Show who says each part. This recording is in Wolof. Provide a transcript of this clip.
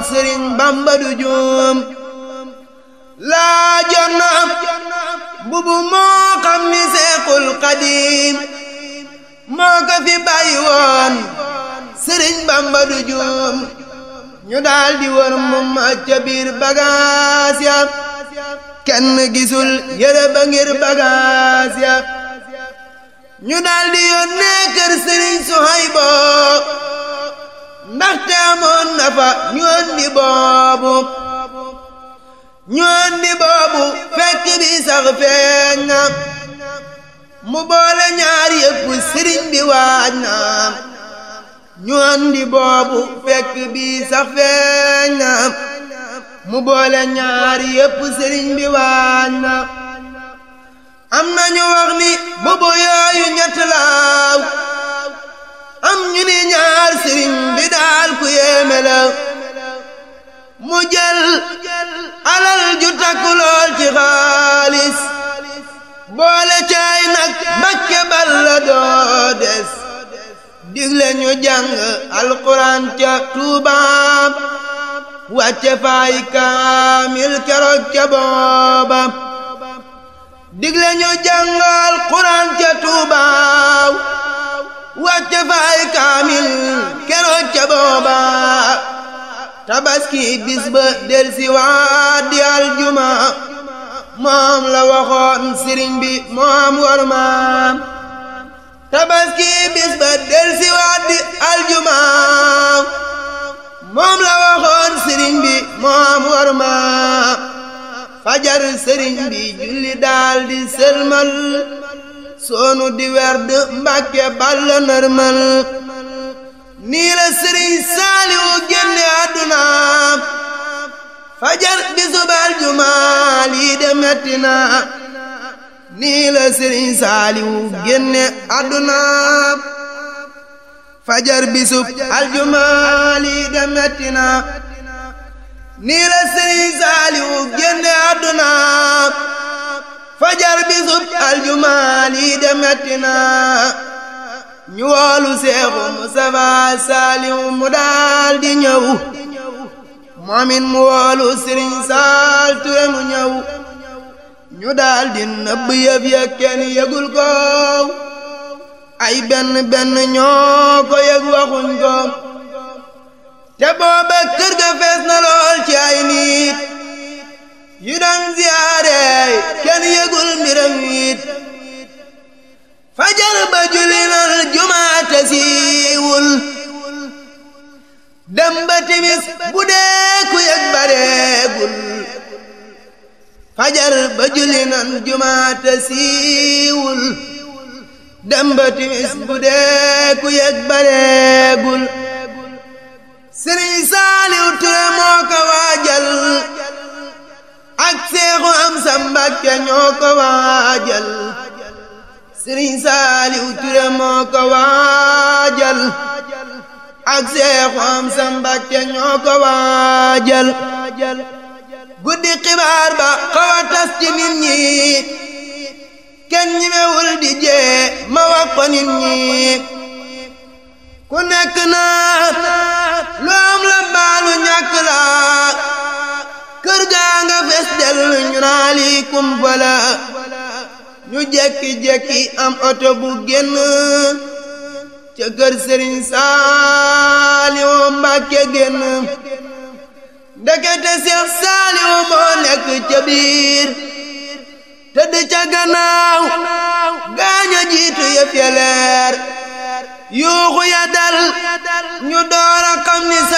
Speaker 1: sëriñ bamba du juum laa jot na bubu moo xam ni seexul xadiim moo ko fi bàyyi woon sëriñ bamba du juum ñu daal di wër moom ca biir bagaas ya kenn gisul yére ba ngir bagaas ya ñu daal di yónnee kër sëriñ Suhaybo ndaxte amoon na fa ñu andi boobu ñu andi boobu fekk bi sax feeñ na mu boole ñaar yëpp sëriñ bi waaj na ñu andi boobu fekk bi sax feeñ na mu boole ñaar yëpp sëriñ bi waaj na am na ñu wax ni bubu yooyu ñett laaw am ñu ni ñaar sëriñ bi daal ku yéeme la mu jël alal ju takku lool ci xaalis boole caay nag bakke balla doo des digle ñu jàng alquran ca tuubaam wàcce faay kaamil keroog ca booba digle ñu jàngal quran ca tuubaaw wàcce faay kaamil keroog ca booba tabaski bis ba del si waat di aljuma moom la waxoon sëriñ bi moom war maam tabaski bis ba del si waat di aljuma moom la waxoon sëriñ bi moom war maam fajar sëriñ bi julli daal di sëlmal soonu di werd mbàkke balla nërmal nii la sëriñ saaliwu génne àdduna fajar bi subal jumaa lii de metti na nii la sëriñ saaliwu génne àdduna fajar bi sub aljumaa lii de metti na nii la sëriñ saaliwu génne àdduna fajar bi sub aljumaa lii de metti na ñu woolu seexu Mustafa saaliwu mu daal di ñëw moomin mu woolu sëriñ saal ture mu ñëw ñu daal di nëbb yëf ya kenn yëgul ko ay benn benn ñoo ko yëg waxuñ ko te booba kër ga fees na lool ci ay nit yu doon ziyaare kenn yëgul mbiram it fajar ba julli nal jumaate siiwul dem ba timis bu dee ku yëg bareegul fajar ba julli nan jumaate siiwul dem ba timis bu dee ku yëg bareegul sëriñ saaliw ture moo ko waajal ak seexu am sa mbàkke ñoo ko waajal sëriñ saaliw ture moo ko waajal ak seexu am sa mbàkke ñoo ko waajal guddi xibaar ba xaw a tas ci nit ñi kenn ñimewul di jee ma wax ko nit ñi ku nekk naa lu am la baalu ñàkk la kër gaa nga fes del ñu naa lii kumpa la ñu jekki-jekki am oto bu génn ca kër sëriñ Saaliwu Mbàkke génn ndekete Seex Saaliwu moo nekk ca biir tëdd ca gannaaw gaaña jiitu yëf ya leer yuuxu ya dal ñu door a xam ni